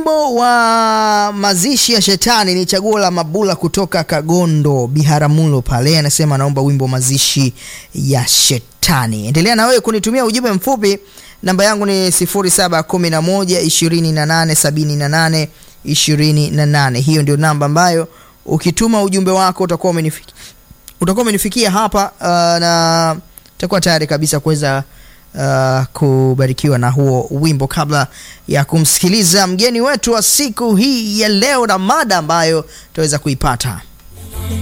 wimbo wa mazishi ya shetani ni chaguo la Mabula kutoka Kagondo Biharamulo pale, anasema anaomba wimbo mazishi ya shetani. Endelea na wewe kunitumia ujumbe mfupi, namba yangu ni 0711 2878 28. Hiyo ndio namba ambayo ukituma ujumbe wako utakuwa umenifikia, utakuwa umenifikia hapa uh, na utakuwa tayari kabisa kuweza uh, kubarikiwa na huo wimbo kabla ya kumsikiliza mgeni wetu wa siku hii ya leo na mada ambayo tutaweza kuipata.